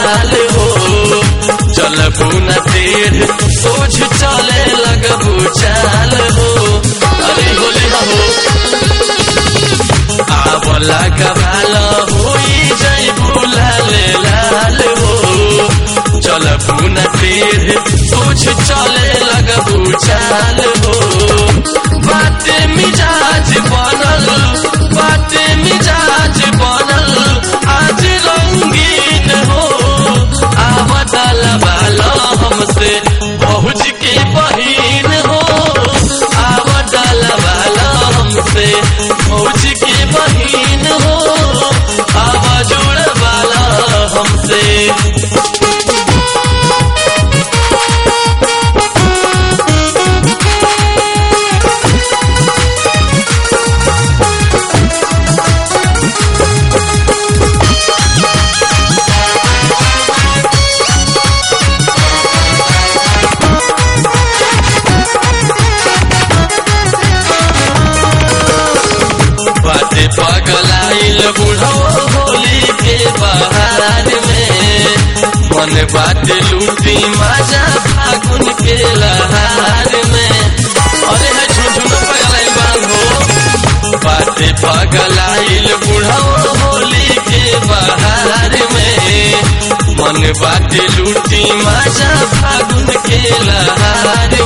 लाल हो चलबू न टेढ़ सोझ चले लगबू चाल हो अरे होले हो आवला गवाल होई जैबू लाल लाल हो चलबू न टेढ़ सोझ चले लगबू चाल हो बाते मिजाज बनल बाते मिजाज बनल आज रंगीन हो आवतल वाला हमसे पहुँच के बहीन हो आवतल वाला हमसे पहुँच के बहीन हो आवा जोड़ वाला हमसे बाटे पगलाइल बुढ़ो होली के बहार में मन बाटे लूटी मजा फागुन के लहार में अरे है झुझुन पगलाइल बांधो बाटे पगलाइल बुढ़ो होली के बहार में मन बाटे लूटी मजा फागुन के लहार